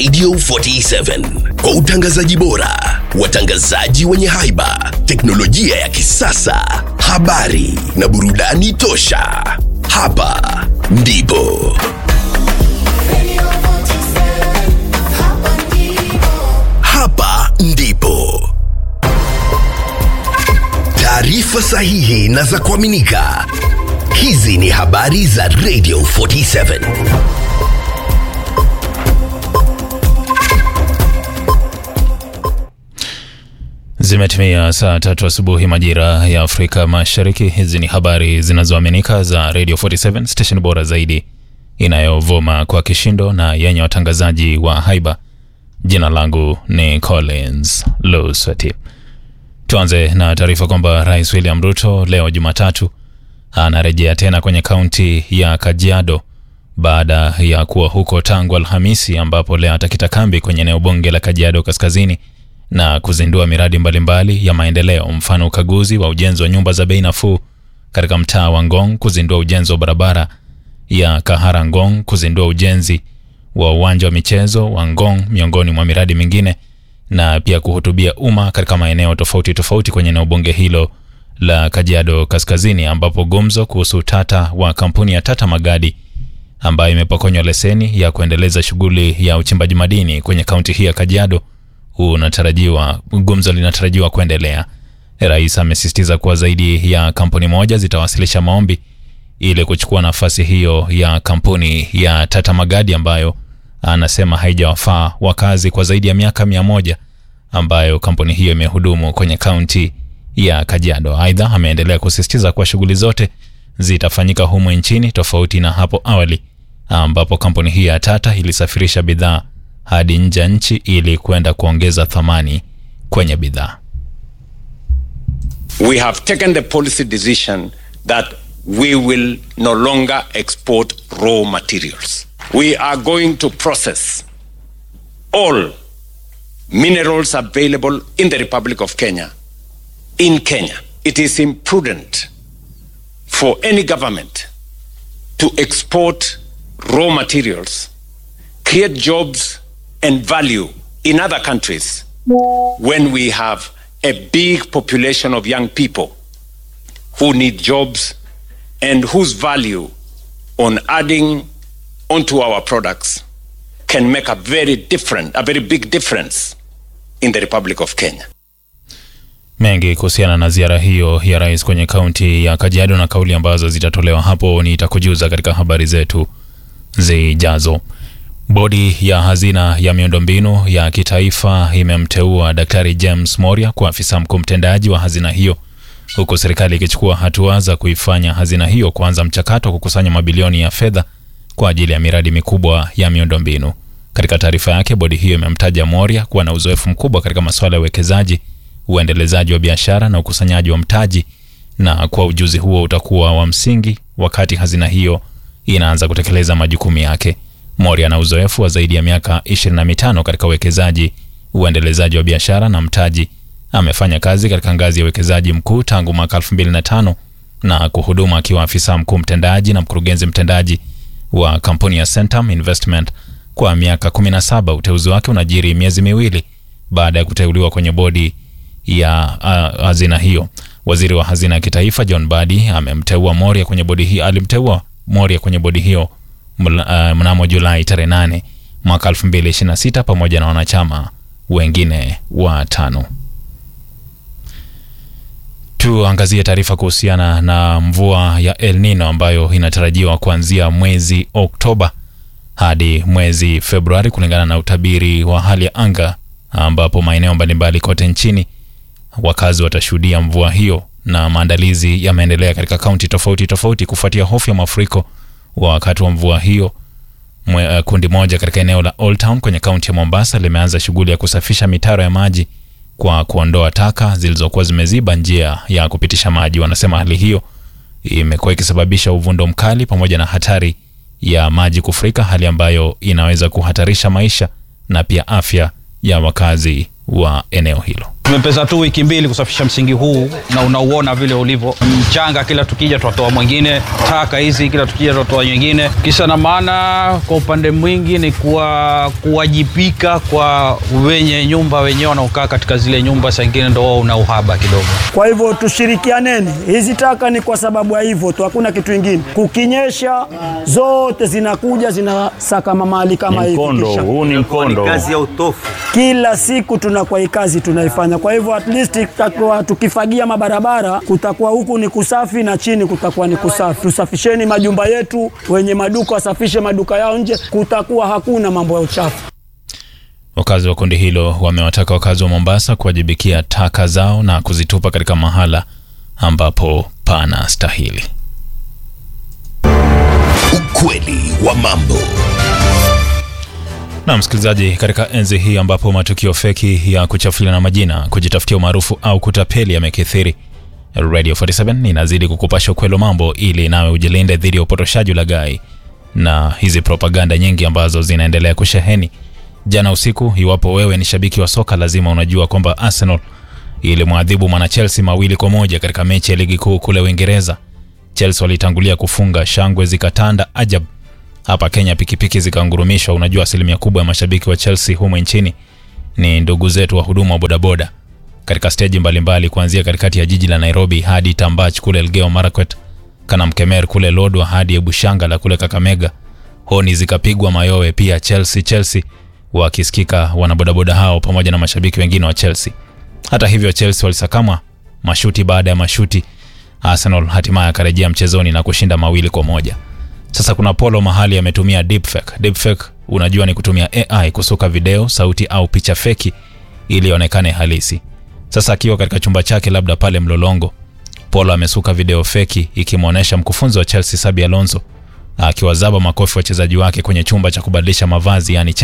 Radio 47 kwa utangazaji bora, watangazaji wenye haiba, teknolojia ya kisasa, habari na burudani tosha. Hapa ndipo hapa ndipo taarifa sahihi na za kuaminika. Hizi ni habari za Radio 47. Zimetimia saa tatu asubuhi majira ya Afrika Mashariki. Hizi ni habari zinazoaminika za Radio 47 station bora zaidi inayovuma kwa kishindo na yenye watangazaji wa haiba. Jina langu ni Collins Lusweti. Tuanze na taarifa kwamba Rais William Ruto leo Jumatatu anarejea tena kwenye kaunti ya Kajiado baada ya kuwa huko tangu Alhamisi, ambapo leo atakita kambi kwenye eneo bunge la Kajiado Kaskazini na kuzindua miradi mbalimbali mbali ya maendeleo, mfano ukaguzi wa ujenzi wa nyumba za bei nafuu katika mtaa wa Ngong, kuzindua ujenzi wa barabara ya Kahara Ngong, kuzindua ujenzi wa uwanja wa michezo wa Ngong, miongoni mwa miradi mingine, na pia kuhutubia umma katika maeneo tofauti tofauti kwenye eneo bunge hilo la Kajiado Kaskazini, ambapo gumzo kuhusu tata wa kampuni ya Tata Magadi ambayo imepokonywa leseni ya kuendeleza shughuli ya uchimbaji madini kwenye kaunti hii ya Kajiado unatarajiwa gumzo linatarajiwa kuendelea. Rais amesisitiza kuwa zaidi ya kampuni moja zitawasilisha maombi ili kuchukua nafasi hiyo ya kampuni ya Tata Magadi ambayo anasema haijawafaa wakazi kwa zaidi ya miaka mia moja ambayo kampuni hiyo imehudumu kwenye kaunti ya Kajiado. Aidha, ameendelea kusisitiza kuwa shughuli zote zitafanyika humu nchini tofauti na hapo awali ambapo kampuni hii ya Tata ilisafirisha bidhaa hadi nje ya nchi ili kwenda kuongeza thamani kwenye bidhaa. We have taken the policy decision that we will no longer export raw materials. We are going to process all minerals available in the Republic of Kenya in Kenya. It is imprudent for any government to export raw materials, create jobs and value in other countries when we have a big population of young people who need jobs and whose value on adding onto our products can make a very different, a very big difference in the Republic of Kenya. Mengi kuhusiana na ziara hiyo ya rais kwenye kaunti ya Kajiado na kauli ambazo zitatolewa hapo nitakujuza katika habari zetu zijazo. Bodi ya hazina ya miundombinu ya kitaifa imemteua Daktari James Moria kuwa afisa mkuu mtendaji wa hazina hiyo, huku serikali ikichukua hatua za kuifanya hazina hiyo kuanza mchakato wa kukusanya mabilioni ya fedha kwa ajili ya miradi mikubwa ya miundombinu. Katika taarifa yake, bodi hiyo imemtaja Moria kuwa na uzoefu mkubwa katika masuala ya uwekezaji, uendelezaji wa biashara na ukusanyaji wa mtaji, na kwa ujuzi huo utakuwa wa msingi wakati hazina hiyo inaanza kutekeleza majukumu yake. Moria ana uzoefu wa zaidi ya miaka 25 katika uwekezaji, uendelezaji wa biashara na mtaji. Amefanya kazi katika ngazi ya uwekezaji mkuu tangu mwaka 2005 na kuhudumu akiwa afisa mkuu mtendaji na mkurugenzi mtendaji wa kampuni ya Centum Investment kwa miaka 17. Uteuzi wake unajiri miezi miwili baada ya kuteuliwa kwenye bodi ya uh, hazina hiyo. Waziri wa hazina ya kitaifa John Badi amemteua Moria kwenye bodi hiyo, alimteua Moria kwenye bodi hiyo mnamo Julai tarehe 8 mwaka 2026 pamoja na wanachama wengine watano. Tuangazie taarifa kuhusiana na mvua ya El Nino ambayo inatarajiwa kuanzia mwezi Oktoba hadi mwezi Februari kulingana na utabiri wa hali ya anga, ambapo maeneo mbalimbali kote nchini wakazi watashuhudia mvua hiyo, na maandalizi yameendelea katika kaunti tofauti tofauti kufuatia hofu ya mafuriko wakati wa mvua hiyo. Mwe, uh, kundi moja katika eneo la Old Town kwenye kaunti ya Mombasa limeanza shughuli ya kusafisha mitaro ya maji kwa kuondoa taka zilizokuwa zimeziba njia ya kupitisha maji. Wanasema hali hiyo imekuwa ikisababisha uvundo mkali pamoja na hatari ya maji kufurika, hali ambayo inaweza kuhatarisha maisha na pia afya ya wakazi wa eneo hilo. Tumepeza tu wiki mbili kusafisha msingi huu na unauona vile ulivyo mchanga, kila tukija twatoa mwingine, taka hizi kila tukija twatoa nyingine. Kisa na maana, kwa upande mwingi ni kuwa kuwajibika kwa wenye nyumba wenyewe wanaokaa katika zile nyumba, saa ingine ndo wao una uhaba kidogo. Kwa hivyo tushirikianeni, hizi taka ni kwa sababu ya hivyo tu, hakuna kitu ingine. Kukinyesha zote zinakuja zinasaka mahali kama hivi, Mkondo kisha huu ni mkondo. kila siku tunakuwa hii kazi tunaifanya. Kwa hivyo at least tutakuwa tukifagia mabarabara, kutakuwa huku ni kusafi na chini kutakuwa ni kusafi. Tusafisheni majumba yetu, wenye maduka wasafishe maduka yao nje, kutakuwa hakuna mambo ya uchafu. Wakazi wa kundi hilo wamewataka wakazi wa Mombasa kuwajibikia taka zao na kuzitupa katika mahala ambapo pana stahili. Ukweli wa mambo. Na msikilizaji, katika enzi hii ambapo matukio feki ya kuchafuliana majina, kujitafutia umaarufu au kutapeli yamekithiri, Radio 47 inazidi kukupasha ukweli wa mambo ili nawe ujilinde dhidi ya upotoshaji, ulaghai na hizi propaganda nyingi ambazo zinaendelea kusheheni. Jana usiku, iwapo wewe ni shabiki wa soka, lazima unajua kwamba Arsenal ilimwadhibu mwana Chelsea mawili kwa moja katika mechi ya ligi kuu kule Uingereza. Chelsea walitangulia kufunga, shangwe zikatanda ajab hapa Kenya pikipiki zikangurumishwa. Unajua, asilimia kubwa ya mashabiki wa Chelsea humu nchini ni ndugu zetu wa huduma wa bodaboda katika steji mbalimbali, kuanzia katikati ya jiji la Nairobi hadi Tambach kule Elgeyo Marakwet, Kanamkemer kule Lodwa hadi Ebushanga la kule Kakamega. Honi zikapigwa mayowe pia Chelsea Chelsea, wakisikika wanabodaboda hao pamoja na mashabiki wengine wa Chelsea. Hata hivyo, Chelsea walisakamwa mashuti baada ya mashuti. Arsenal hatimaye akarejea mchezoni na kushinda mawili kwa moja. Sasa kuna Polo mahali ametumia deepfake. Deepfake unajua ni kutumia AI kusuka video, sauti au picha feki ili ionekane halisi. Sasa akiwa katika chumba chake labda pale Mlolongo, Polo amesuka video feki ikimwonyesha mkufunzi wa Chelsea Xabi Alonso akiwazaba makofi wachezaji wake kwenye chumba cha kubadilisha mavazi yani